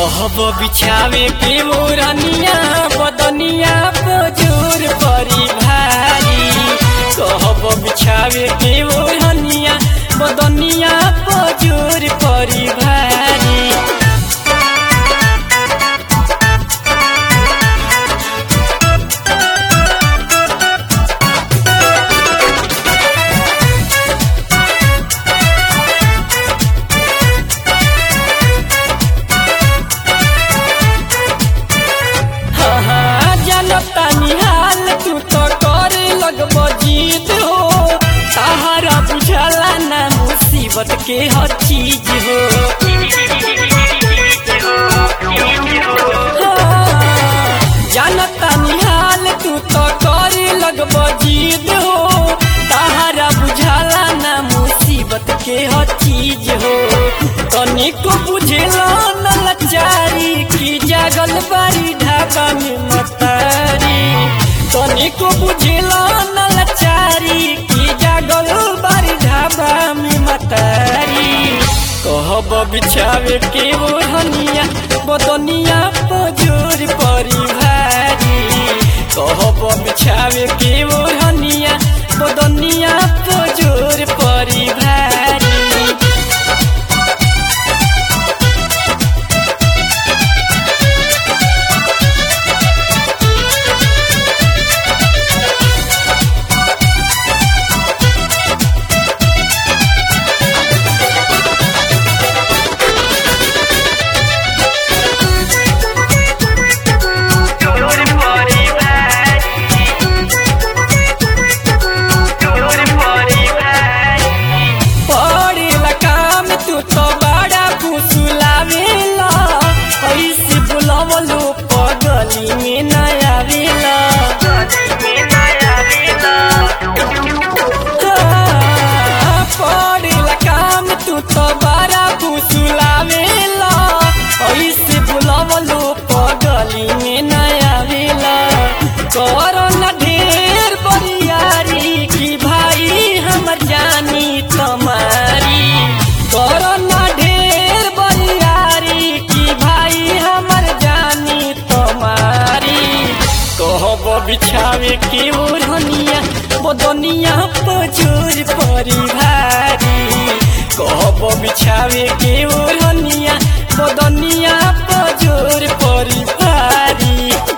कहब बिछावे के मोरनिया बदनिया पजूर परी भारी कहब बिछावे के मोरनिया बदनिया पजूर परी भारी हाँ, हाँ, जानता निहाल तू तो करे लगब जीत हो सहारा बुझाला ना मुसीबत के हर चीज हो हाँ, जानता निहाल तू तो करे लगब जीत हो सहारा बुझाला ना मुसीबत के हर चीज हो तनिको बुझेला न लाचारी की जागल बारी ढाबा में मतारी तनिको बुझेला न लाचारी की जागल बारी ढाबा में मतारी कहब बिछावे के ओढ़निया बदनिया पजोर परी भारी कहब बिछावे के ओढ़निया बदनिया पजोर परी भारी Dolor pori bhari Dolor pori bhari पड़ेला काम तू तो बड़ा फुसुलावेला ऐसे बुलावलो पगली में न आवेला हाँ, पड़ेला काम तू तो बड़ा फुसुलावेला ऐसे बुलावलो पगली में न आवेला करो न ढेर बरियारी की भाई हमर जानी तुम्हारी करो न ढेर बरियारी की भाई हमर जानी तुम्हारी कहब बिछावे के ओढ़निया बदनिया पजूर परी भारी कहब बिछावे के ओढ़निया बदनिया पजूर परी भारी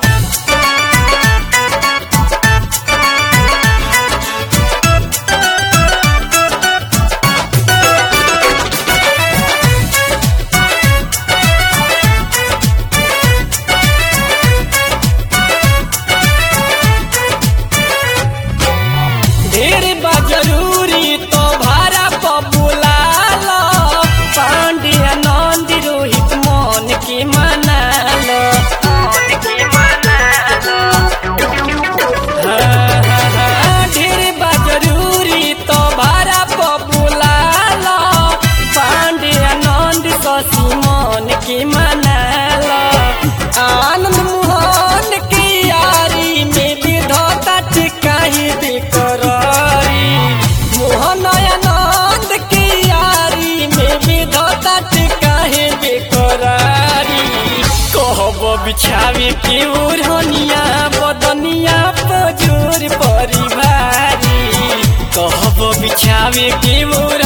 ढेर बा जरूरी तो भाड़ा पर बुलालो पांड्या नंद रोहित मन के मनालो हाँ, हाँ, हाँ, ढेर बा जरूरी तो भाड़ा पर बुलालो पांड्या नंद शशि मन के मनालो आनंद मोहन के यारी में विधता टिकाही बेकरारी मोहन आनंद के यारी में विधता टिकाही बेकरारी कहब बिछावे के ओढ़निया बदनिया पजोर परी भारी कहब बिछावे के ओढ़